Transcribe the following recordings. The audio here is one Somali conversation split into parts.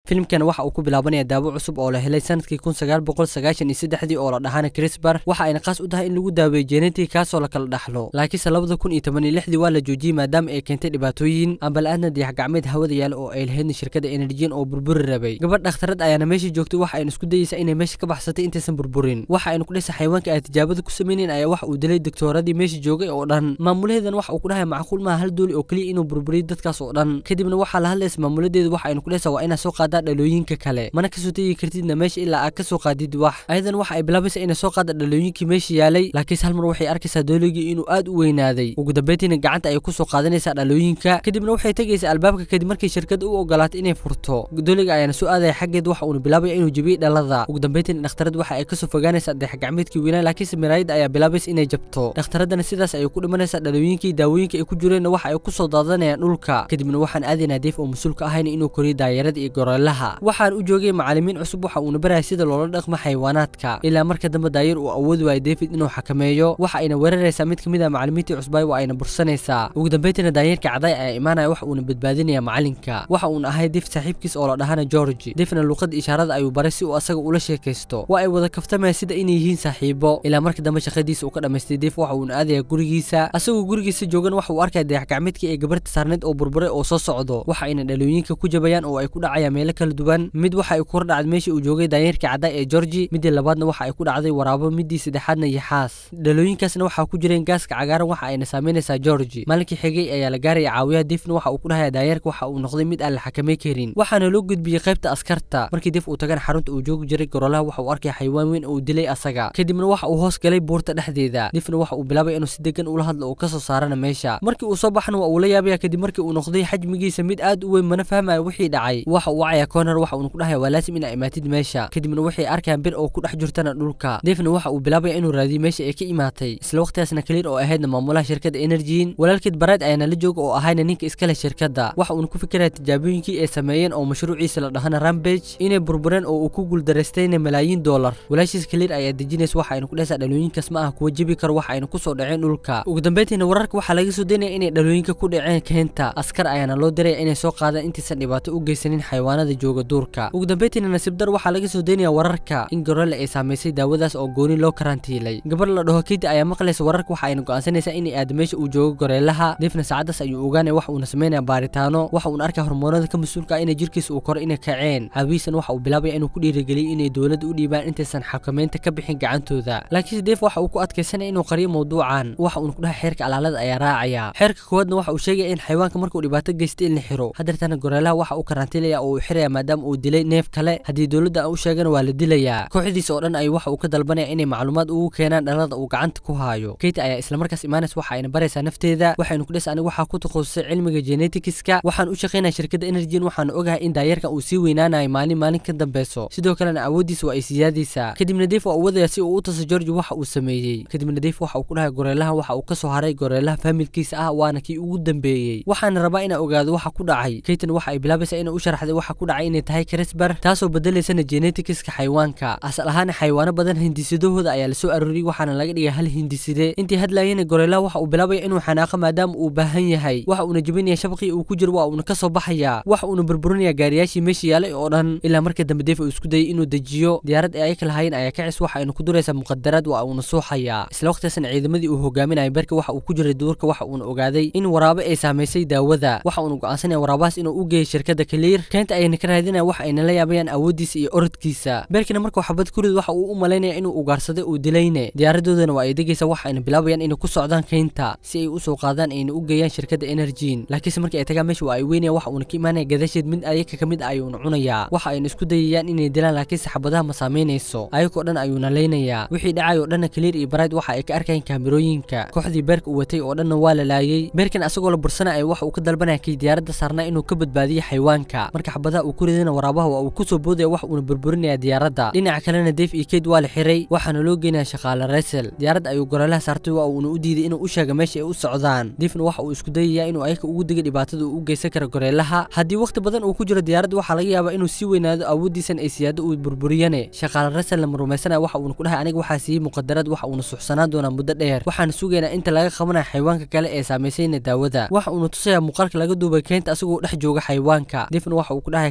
filimkan waxa uu ku bilaabanaya daawo cusub oo la helay sanadkii kun sagaal boqol sagaashan iyo saddexdii oo la dhahaana crisbar waxa ayna qaas u tahay in lagu daaweeyo genetic kaasoo la kala dhaxlo laakiinse labada kun iyo toban iyo lixdii waa la joojiyey maadaama ay keentay dhibaatooyin ambala-aadna dayax gacmeed hawada yaala oo ay lahaydna shirkada enerjian oo burburi rabay gabadh dhakhtarad ayaana meesha joogtay waxa ayna isku dayeysaa inay meesha ka baxsatay intaysan burburin waxa ayna ku dhisa xayawaanka ay tijaabada ku sameyneen ayaa waxa uu dilay doctooradii meesha joogay oo dhan maamulaheedan waxa uu ku dhahay macquul maaha hal dooli oo keliya inuu burburiyo dadkaas oo dhan kadibna waxaa la hadlaysa maamuladeedu waxa ayna ku dhehaysaa waa inaa soo qaadaa dhalooyinka kale mana kasoo tegi kartidna meesha ilaa aad kasoo qaadid wax ayadan waxa ay bilaabaysa inay soo qaada dhalooyinkii meesha yaalay laakiinse hal mar waxay arkaysaa dooligii inuu aad u weynaaday ugu dambeyntiina gacanta ayay kusoo qaadanaysaa dhalooyinka kadibna waxay tegaysaa albaabka kadib markii shirkadda u ogolaatay inay furto dooliga ayaana soo aadaya xaggeed waxa uuna bilaabaya inuu jebiyey dhalada ugu dambeyntiina dhakhtarad waxa ay kasoo fogaanaysaa dayax gacmeedkii weynaa laakiinse miraayadda ayaa bilaabaysa inay jabto dhakhtaradana sidaas ayay ku dhimanaysaa dhalooyinkii daawooyinka ay ku jireenna waxa ay kusoo daadanayaan dhulka kadibna waxaan aadaynaa deef oo mas-uulka ahayna inuu koriyo daayarada iyo goreelaha waxaan u joogay macalimiin cusub waxa uuna baraya sida loola dhaqmo xayawaanaadka ilaa marka dambe daayar uu awoodi waayo david inuu xakameeyo waxa ayna weeraraysaa mid kamid ah macalimiintii cusbaay waa ayna bursanaysaa ugu dambeyntiina daayarka caday ayaa imaanaya waxa uuna badbaadinaya macalinka waxa uuna ahay def saaxiibkiis oo la dhahana georgi defna luuqada ishaarada ayuu baray si uu asaga ula sheekaysto waa ay wada kaftamaya sida inay yihiin saaxiibo ilaa marka dambe shaqadiisa uu ka dhamaystay def waxa uuna aadaya gurigiisa asagoo gurigiisa joogan waxa uu arkaya dayax gacmeedkii ee gabarta saarneed oo burburay oo soo socdo waxa ayna dhalooyinka ku jabayaan oo ay ku dhacayaan meelo kala duwan mid waxa ay ku hordhacday meeshii uu joogay daanyarkii caddaa ee georgi midii labaadna waxa ay ku dhacday waraabo midii saddexaadna yaxaas dhalooyinkaasna waxaa ku jireen gaaska cagaaran waxa ayna saameynaysaa georgi maalinkii xigay ayaa la gaaraya caawiyaha difna waxa uu ku dhahaya daanyarka waxa uu noqday mid aan la xakamay karin waxaana loo gudbiyey qaybta askarta markii dif uu tagana xarunta uu joogi jiray gorolaha waxa uu arkaya xayawaan weyn oo uu dilay asaga kadibna waxa uu hoos galay buurta dhexdeeda difna waxa uu bilaabay inuu si degan ula hadlo oo kasoo saarana meesha markii uu soo baxana waa uu la yaabaya kadib markii uu noqday xajmigiisa mid aad u weyn mana fahmaya wixii dhacay waxa uu wacaya corner waxa uuna ku dhahaya waa laasim inaa imaatid meesha kadibna waxay arkayaan bir oo ku dhex jirtana dhulka defna waxa uu bilaabaya inuu raadiyo meesha ay ka imaatay isla waqtigaasna kaliir oo ahaydna maamulaha shirkadda energin walaalkeed barayd ayaana la jooga oo ahayna ninka iskale shirkadda waxa uuna ku fikiraya tijaabooyinkii ay sameeyeen oo mashruuciisa la dhahana rambage inay burbureen oo uu ku guuldaraystayna malaayiin doolar walaashiis kaliir ayaa dejinaysa waxa ayna ku dhehaysaa dhalooyinkaas ma ah kuwa jebi karo waxa ayna kusoo dhaceen dhulka ugu dambeyntiina wararka waxaa laga soo daynaya inay dhalooyinka ku dhaceen keenta askar ayaana loo diraya inay soo qaadaan intaysan dhibaato u geysanin xayawaanada jooga duurka ugu dambeyntiina nasiib dar waxaa laga soo daynaya wararka in gorole ay saamaysay daawadaas oo gooni loo karantiilay gabar la dhaho kiti ayaa maqlaysa wararka waxa ayna go'aansanaysaa inay aado meesha uu joogo goreelaha defna saacadaas ayuu ogaanaya wax uuna sameynaya baaritaano waxa uuna arkaya hormoonada ka mas-uulka ah inay jirkiisa uu koro inay kaceen caawiisan waxa uu bilaabaya inuu ku dhiirigeliyo inay dowladda u dhiibaan intaysan xakameynta ka bixin gacantooda laakiinse def waxa uu ku adkaysanaya inuu qariyo mawduucan waxa uuna ku dhahay xeerka alaalada ayaa raacaya xeerka koowaadna waxa uu sheegaya in xayawaanka markuu dhibaato geysta in la xiro hadeertana goreelaha waxa uu karantiilaya oo uu xiraya maadaama uu dilay neef kale haddii dowladda aan u sheegana waa la dilayaa kooxdiisa oo dhan ayuu waxa uu ka dalbanaya inay macluumaad ugu keenaan dhalada uu gacanta ku haayo kate ayaa islamarkaas imaanaysa waxa ayna baraysaa nafteeda waxaynu ku dhis aniga waxaa ku takhasusay cilmiga geneticska waxaan u shaqaynaya shirkadda energyn waxaan ogahay in daayarkan uu sii weynaanayo maalin maalin ka dambeyso sidoo kalena awooddiisa waa ay siyaadaysaa kadibna deef waa uu wadaya si uu u taso georgi waxa uu sameeyey kadibna deef waxa uu ku dhahay goreelaha waxa uu ka soo haray goreelaha faamilkiisa ah waana kii ugu dambeeyey waxaana rabaa inaa ogaado waxa ku dhacay kaytan waxa ay bilaabaysaa inay u sharaxday waxa ku dhacay inay tahay crisbar taasoo bedelaysana geneticska xayawaanka asal ahaan xayawaano badan hindisidahooda ayaa lasoo arooriyey waxaana laga dhigay hal hindiside intii hadlayana goreelaha waxa uu bilaabaya inuu xanaaqo maadaama uu baahan yahay waxa uuna jebinaya shabaqii uu ku jiro waa uuna kasoo baxaya waxa uuna burburinaya gaariyaashii meesha yaalay oo dhan ilaa marka dambe deef uu isku dayay inuu dejiyo diyaarad ay ayaka lahaayeen ayaa kacis waxa ayna ku duraysaa muqadaraad waa uuna suuxaya isla waqtigaasna ciidamadii uu hogaaminayay berka waxa uu ku jiray duurka waxa uuna ogaaday in waraabe ay saamaysay daawada waxa uuna go'aansanaya waraabahaas inuu u geeyo shirkadda kaliir keenta ayayna ka raadinaya waxa ayna la yaabayaan awooddiisa iyo orodkiisa berkina markuu xabad kurid waxa uu u malaynaya inuu ugaarsaday uu dilayne diyaaradoodana waa ay degaysa waxa ayna bilaabayaan inay ku socdaan keynta si ay usoo qaadaan ayna u geeyaan shirkadda energyn laakiinse markii ay tagaan meesha waa ay weynaya waxa uuna ka imaanaya gadasheed mid ayaka ka mid ah ayuuna cunayaa waxa ayna isku dayayaan inay dilaan laakiinse xabadaha ma saameynayso ayagoo dhan ayuuna leynayaa wixii dhacay oo dhanna kaliir iyo barayd waxa ay ka arkayaan kaamirooyinka kooxdii beerka uu watay oo dhanna waa la laayay beerkan asagoo la bursanaya waxa uu ka dalbanaya kii diyaaradda saarnaa inuu ka badbaadiyo xayawaanka marka xabadaha uu ku ridana waraabaha waa uu kusoo boodaya wax uuna burburinaya diyaaradda dhinaca kalena deef iyo keyd waa la xiray waxaana loo geenaya shaqaale resel diyaaradda ayuu goreelaha saartay waa uuna u diiday inuu u sheega meesha ay u socdaan deefna waxa uu isku dayaya inuu ayaka ugu dega dhibaatada uu u geysan karo goreelaha haddii waqti badan uu ku jiro diyaaradda waxaa laga yaabaa inuu sii weynaado awooddiisan ay siyaado uu burburiyane shaqaale resel lama rumaysanaya waxa uuna ku dhahay aniga waxaa siiyey muqadarad waxa uuna suxsanaan doonaa muddo dheer waxaana sugaynaa inta laga qabanaya xayawaanka kale ee saamaysayna daawada waxa uuna tusayaa muuqaalka laga duubay keenta asagoo dhex jooga xayawaanka defna waxa uu ku dhahay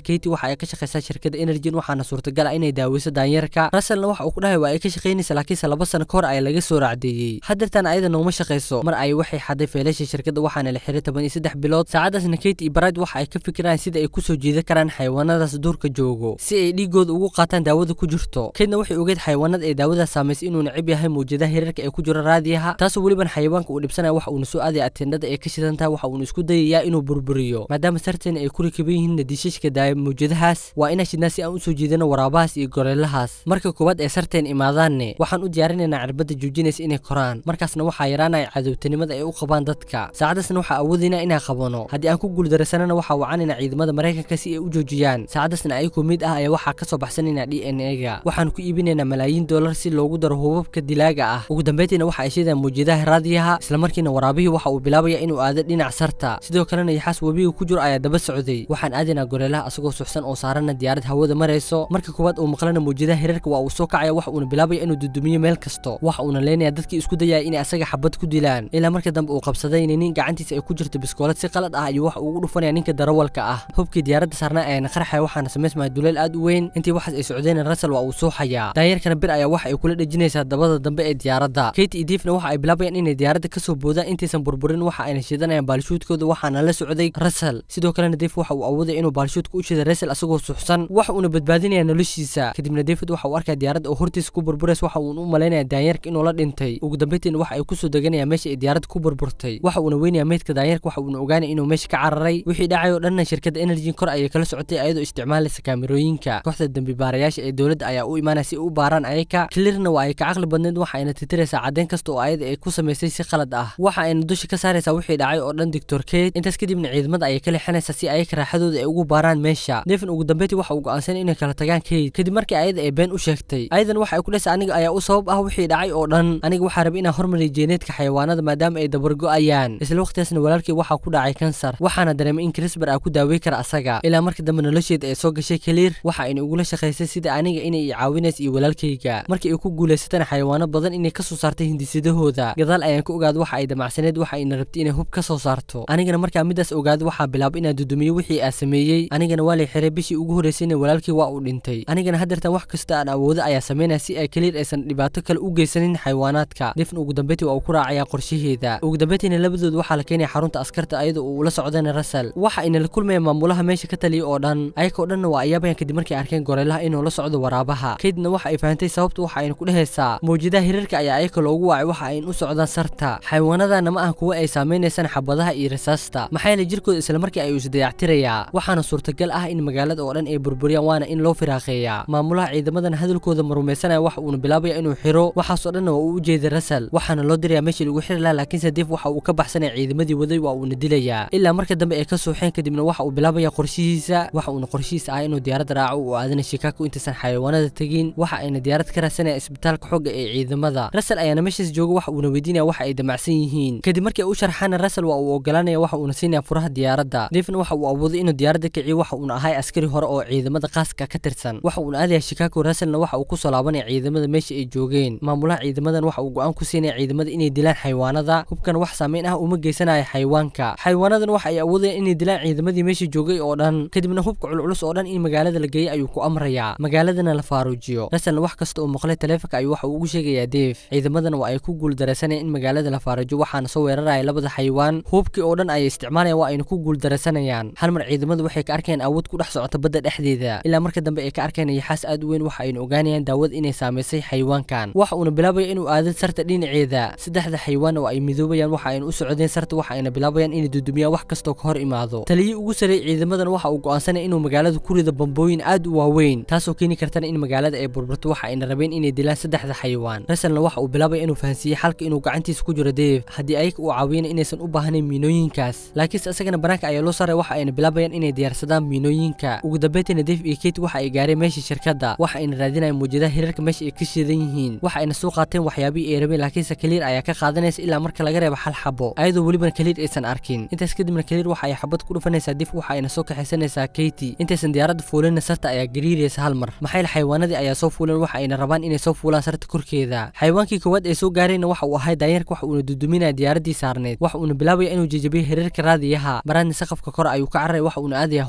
katie waxa ay ka shaqaysaa shirkadda energyn waxaana suurtagal ah inay daaweyso daanyarka russellna waxa uu ku dhahay waa ay ka shaqaynaysa laakiinse laba sano ka hor ayaa laga soo raacdeeyey hadeertan ayada nooma shaqayso mar ay waxay xaday feelasha shirkadda waxaana la xiray toban iyo saddex bilood saacadaasna katie iyo bride waxa ay ka fikiraan sida ay kusoo jiidan karaan xayawaanadaas duurka joogo si ay dhiigooda ugu qaataan daawada ku jirto keedna waxay ogeed xayawaanada ee daawadaas saamaysay inuu necib yahay mawjadaha hirarka ee ku jira raadiyaha taasoo weliban xayawaanka uu dhibsanaya waxa uuna soo aadaya atendhada ee ka shidan tahay waxa uuna isku dayayaa inuu burburiyo maadaama sarteen ay ku rikaban yihiin nadiishashka daaya mawjadahaas waa inaan shidnaa si aan usoo jiidano waraabahaas iyo goreelahaas marka koowaad ee sarteen imaadaanne waxaan u diyaarinaynaa cirbada joojinaysa inay koraan markaasna waxaa yaraanaya cadowtanimada ay u qabaan dadka saacadaasna waxaa awoodaynaa inaan qabano haddii aan ku guuldaraysanana waxaa wacanayna ciidamada maraykanka si ay u joojiyaan saacadaasna ayagoo mid ah ayaa waxaa kasoo baxsanaynaa d n a ga waxaan ku iibinaynaa malaayiin dollar si loogu daro hubabka dilaaga ah ugu dambeyntiina waxa ay sheedaan mawjadaha raadiyaha islamarkiina waraabihii waxa uu bilaabaya inuu aado dhinac sarta sidoo kalena yaxaas webiga ku jiro ayaa daba socday waxaan aadaynaa goreelaha asagoo suxsan oo saarana diyaarad hawada marayso marka koowaad uu maqlana mawjadaha hirarka waa uu soo kacaya waxa uuna bilaabaya inuu dudumiyo meel kasto waxa uuna leenaya dadkii isku dayaya inay asaga xabad ku dilaan ilaa marka dambe uu qabsaday nin gacantiisa ay ku jirto biskoolad si qalad ah ayuu waxa uu ugu dhufanaya ninka darawalka ah hubkii diyaaradda saarnaa ayaana qarxaya waxaana samaysmaya duleel aad u weyn intii waxaas ay socdeen russell waa uu suuxayaa daanyarkana bir ayaa waxa ay kula dhejinaysaa dabada dambe ee diyaaradda kate iyo diifna waxa ay bilaabayaan inay diyaaradda kasoo boodaan intaysan burburin waxa ayna shidanayaan baalshuudkooda waxaana la socday russell sidoo kalena diif waxa uu awoodaya inuu baalshuudka u shida russell asagoo suxsan waxa uuna badbaadinaya noloshiisa kadibna david waxa uu arkaya diyaaradda oo hortiisa ku burbureys waxa uuna u malaynaya daanyarka inuu la dhintay ugu dambeyntiina waxa ay kusoo deganayaan meesha ay diyaaradda ku burburtay waxa uuna weynaya meydka daanyarka waxa uuna ogaanaya inuu meesha ka cararay wixii dhacay oo dhanna shirkadda energy kor ayay kala socotay ayadoo isticmaalaysa kaamirooyinka kooxda dembi baarayaasha ee dowladda ayaa u imaanaya si u baaraan ayaka klirna waa ay ka caqli badneed waxa ayna titiraysaa caddeyn kasta oo ayada ay ku samaysay si qalad ah waxa ayna dusha ka saaraysaa wixii dhacay oo dhan doctor kate intaas kadibna ciidamada ayay ka leexanaysaa si ayaka raaxadooda ay ugu baaraan meesha devin ugu dambeyntii waxa uu go'aansanay inay kala tagaan kate kadib markii ayada ay been u sheegtay ayadan waxa ay ku dhaysa aniga ayaa u sabab ah wixii dhacay oo dhan aniga waxaa rabay inaan hormariyo jeeneedka xayawaanada maadaama ay dabargo'ayaan isla waqtigaasna walaalkii waxaa ku dhacay kansar waxaana dareemay in crisbar aa ku daawey kara asaga ilaa marka dambe nolosheeda ay soo gashay kaliir waxa ayna ugula shaqaysay sida aniga inay i caawinaysa iyo walaalkayga markii ay ku guulaysatana xayawaano badan inay kasoo saartay hindisidahooda gadaal ayaan ka ogaada waxa ay damacsaneed waxa ayna rabtay inay hub ka soo saarto anigana markaa midaas ogaada waxaa bilaabay inaan dudumiyo wixii aa sameeyey anigana waa lay xiray bishii ugu horreysayna walaalkii waa uu dhintay anigana hadeertan wax kasta aan awoodo ayaa sameynaya si ay kaliir aysan dhibaato kale u geysanin xayawaanaadka difn ugu dambeyntii waa uu ku raacayaa qorshaheeda ugu dambeyntiina labadood waxaa la keenaya xarunta askarta ayadoo uu la socdana russell waxa ayna la kulmayaan maamulaha meesha ka taliya oo dhan ayakoo dhanna waa ayaabayan kadib markay arkeen goreelaha inuu la socdo waraabaha kaydna waxa ay fahantay sababta waxa ayna ku dhehaysaa mawjadaha hirarka ayaa ayaka loogu wacay waxa ayna u socdaan sarta xayawaanadana ma ah kuwa ay saameynaysaan xabadaha iyo rasaasta maxaa yeele jirkooda islamarkii ayuu isdayactirayaa waxaana suurtagal ah in magaalada oo dhan ay burburiyaan waana in loo firaaqeeyaa maamulaha ciidamadan hadalkooda ma rumaysanaya waxa uuna bilaabaya inuu xiro waxaasoo dhanna waa uu u jeeday russell waxaana loo dirayaa meeshii lagu xiri lahaa laakiinse dif waxa uu ka baxsanaya ciidamadii waday waa uuna dilayaa ilaa marka dambe ay ka suuxeen kadibna waxa uu bilaabaya qorshihiisa waxa uuna qorshihiisa ah inuu diyaaradda raaco uu aadana shikaako intaysan xayawaanada tegin waxa ayna diyaarad ka raadsanaya isbitaalka xooga ee ciidamada russell ayaana meeshaas jooga waxa uuna weydiinaya waxa ay damacsan yihiin kadib markii ay u sharxaana russell waa uu ogolaanaya waxa uuna siinaya furaha diyaaradda difna waxa uu awooday inuu diyaaradda kiciyo waxa uuna ahay askari hore oo ciidamada qaaska ka tirsan waxa uuna aadaya shikaako russellna waxa uu kusoo laabanaya ciidamada meesha ay joogeen maamulaha ciidamadan waxa uu go-aan ku siinaya ciidamada inay dilaan xayawaanada hubkan wax saameyn ah uma geysanaya xayawaanka xayawaanadan waxa ay awoodayaan inay dilaan ciidamadii meesha joogay oo dhan kadibna hubka culculus oo dhan in magaalada la geeyay ayuu ku amrayaa magaaladana la faaruujiyo russellna wax kasta uu maqlay taleefanka ayuu waxa uu ugu sheegayaa deef ciidamadana waa ay ku guuldaraysanayaan in magaalada la faaruujiyo waxaana soo weeraraya labada xayawaan hubkii oo dhan ayay isticmaalayaan waa ayna ku guuldaraysanayaan hal mar ciidamadu waxay ka arkeen awood ku dhex socota badda dhexdeeda ilaa marka dambe ay ka arkeen yaxaas aad u weyn waxa ayna ogaanayaan daawada inay saamaysay xayawaankan waxa uuna bilaabaya inuu aado sarta dhinaceeda saddexda xayawaan oo ay midoobayaan waxa ayna u socdeen sarta waxa ayna bilaabayaan inay dudumiyaan wax kastoo ka hor imaado taliyii ugu sareeyay ciidamadan waxa uu go'aansanaya inuu magaalada ku rido bambooyin aad u waaweyn taasoo keeni kartana in magaalada ay burburto waxa ayna rabeen inay dilaan saddexda xayawaan russellna waxa uu bilaabaya inuu fahansiiyey xalka inuu gacantiisa ku jiro deef haddii ayaga uu caawiyana inaysan u baahnayn miinooyinkaas laakiinse isagana banaanka ayaa loo saaray waxa ayna bilaabayaan inay diyaarsadaan miinooyinka ugu dambeyntiina deef iyo kate waxa ay gaareen meesha shirkadda waxa ayna raadinayaan muujadaha hirarka meesha ay ka shidan yihiin waxa ayna soo qaateen waxyaabihii ay rabeen laakiinse kaliir ayaa ka qaadanaysa ilaa marka laga reebo hal xabo ayadoo welibana kaliir aysan arkin intaas kadibna kaliir waxa ay xabad ku dhufanaysaa dif waxa ayna soo kaxaysanaysaa katie intaysan diyaaradda fuulina sarta ayaa gariiraysa hal mar maxayl xayawaanadii ayaa soo fuulan waxa ayna rabaan inay soo fuulaan sarta korkeeda xayawaankii koowaad ee soo gaarayna waxa uu ahay daanyarka waxa uuna duduminaya diyaaraddii saarneed waxa uuna bilaabaya inuu jejabiyo hirarka raadiyaha baraadna saqafka kor ayuu ka cararaya waxa uuna aadaya hoos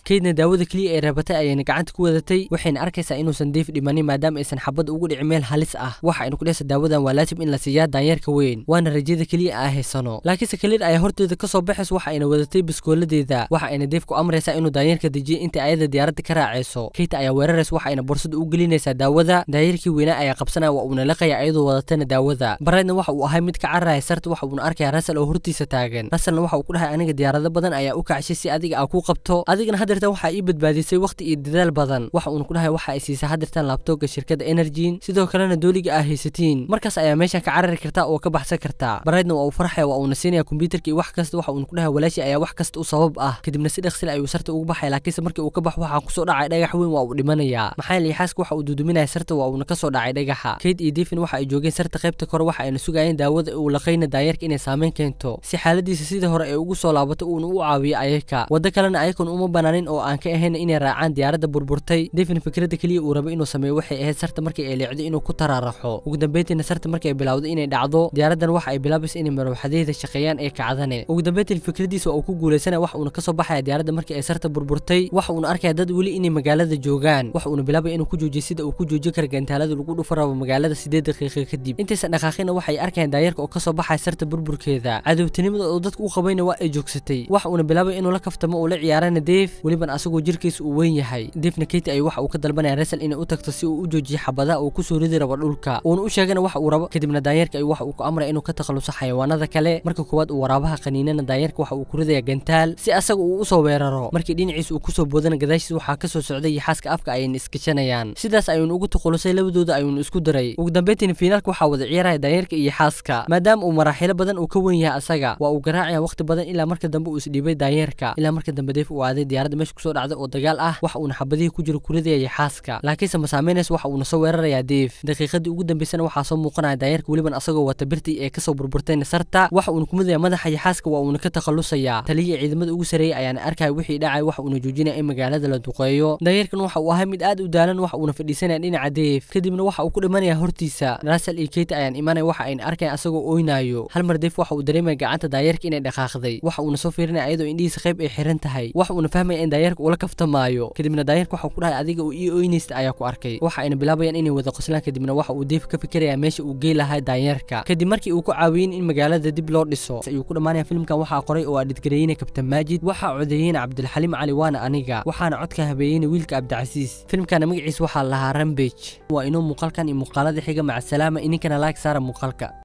kaydna daawada keliya ay rabatay ayayna gacanta ku wadatay waxayna arkaysaa inuusan deef dhimanin maadaama aysan xabad ugu dhicin meel halis ah waxa aynu ku dhehaysa daawadan waa laazim in la siiyaa daanyeerka weyn waana rajada keliya aa haysano laakiinse kaliir ayaa horteeda kasoo baxaysa waxa ayna wadatay biskooladeeda waxa ayna deef ku amraysaa inuu daanyeerka dejiyo inta ayada diyaaradda ka raacayso kayta ayaa weeraraysa waxa ayna borsada u gelinaysaa daawada daanyeerkii weynaa ayaa qabsanaya waa uuna laqaya ayadoo wadatana daawada baraydna waxa uu ahay mid ka cararaya sarta waxa uuna arkaya rasal oo hortiisa taagan rasalna waxa uu ku dhahay aniga diyaarado badan ayaa u kacshay si adiga aa ku qabto adigana hadeertan waxaa ii badbaadisay waqti iyo dadaal badan waxa uuna ku dhahay waxa ay siisay hadeertan laabtooga shirkadda energyn sidoo kalena dooliga aa haysatiin markaas ayaa meeshan ka carari kartaa oo ka baxsan kartaa baraydna waa uu farxaya waa uuna siinaya kombyuutarka iyo wax kasta waxa uuna ku dhahay walaashi ayaa wax kasta u sabab ah kadibna si dhaqsil ayuu sarta ugu baxaya laakiinse markii uu ka baxo waxaa kusoo dhacay dhagax weyn waa uu dhimanayaa maxaa yeelay xaaska waxa uu duuduminaya sarta waa uuna kasoo dhacay dhagaxa kayd iyo defin waxa ay joogeen sarta qaybta kore waxa ayna sugayeen daawada uu laqayna daanyeerka inay saameyn keento si xaaladiisa sidii hore ay ugu soo laabato uuna u caawiyo ayaka waddo kalena ayakan uma banaanin oo aan ka ahayn inay raacaan diyaaradda burburtay defin fikradda keliya uu rabay inuu sameeyo waxay ahayd sarta markii ay leecdo inuu ku taraaraxo ugu dambeyntiina sarta markii ay bilowdo inay dhacdo diyaaraddan waxa ay bilaabaysa inay marwaxadeeda shaqeeyaan ee kacdane ugu dambeyntiin fikradiisa waa uu ku guulaysanaya waxa uuna kasoo baxaya diyaaradda markii ay sarta burburtay waxa uuna arkaya dad weli inay magaalada joogaan waxa uuna bilaabaya inuu ku joojiyo sida uu ku joojin kara gantaalada lagu dhufa rabo magaalada sideed daqiiqo kadib intaysan dhaqaaqina waxay arkayaan daayarka oo kasoo baxaya sarta burburkeeda cadowtinimada oo dadka u qabayna waa ay joogsatay waxa uuna bilaabaya inuu la kaftamo oo la ciyaarana deef weliban asagoo jirkiisa uu weyn yahay deefna keyti ay waxa uu ka dalbanaya resal inay u tagto si uu u joojiyo xabadaha uu kusoo ridi rabo dhulka uuna u sheegana waxa uu rabo kadibna daanyarka ay waxa uu ku amraya inuu ka takhaluso xayawaanada kale marka koowaad uu waraabaha qaniinana daanyarka waxa uu ku ridaya gantaal si asaga uu usoo weeraro markii dhinaciisa uu kusoo boodana gadaashiis waxaa kasoo socday yaxaaska afka ayayna iskashanayaan sidaas ayuuna ugu takhalusay labadooda ayuuna isku diray ugu dambeyntiina fiinaalka waxaa wada ciyaaraya daanyarka iyo xaaska maadaama uu maraaxilo badan uu ka wen yahay asaga waa uu garaacaya waqti badan ilaa marka dambe uu isdhiibay daanyarka ilaa marka dambe deef uu aaday diyaaradda meesha kusoo dhacday oo dagaal ah waxa uuna xabadihii ku jiro ku ridaya yaxaaska laakiinse ma saameynaysa waxa uuna soo weerarayaa deef daqiiqadii ugu dambeysana waxaa soo muuqanaya daanyarka weliban asagoo wata birtii ee kasoo burburtayna sarta waxa uuna kumidaya madaxa yaxaaska waa uuna ka takhalusayaa taliya ciidamada ugu sareeyay ayaana arkaya wixii dhacay waxa uuna joojinaya in magaalada la duqeeyo daanyarkan waxa uu ahay mid aad u daalan waxa uuna fadhiisanaya dhinaca deef kadibna waxa uu ku dhimanaya hortiisa rasal iyo keita ayaan imanaya waxa ayna arkaya asagoo oynayo hal mar deef waxa uu dareemaya gacanta daanyarka inay dhaqaaqday waxa uuna soo fiirinaya ayadoo indhihiisa qayb ay xiran tahay waxa uuna fahmaya in daanyarka ula kaftamaayo kadibna daanyarka waxa uu ku dhahay adiga uu ii oynaysta ayaa ku arkay waxa ayna bilaabayaan inay wada qoslaan kadibna waxa uu deef ka fikiraya meesha uu gey lahaa daanyarka kadib markii uu ku caawiyin in magaalada dib loo dhiso ayuu ku dhammaanaya filmkan waxaa qoray oo adhidgareeyeyna kabtan maajid waxaa codeeyeyna cabdilxaliim cali waana aniga waxaana codka habeeyeyna wiilka cabdicasiis filmkana magaciisa waxaa lahaa rambage waa inuu muuqaalkan iyo muuqaalada xiga maca salaama ininkana laag saara muuqaalka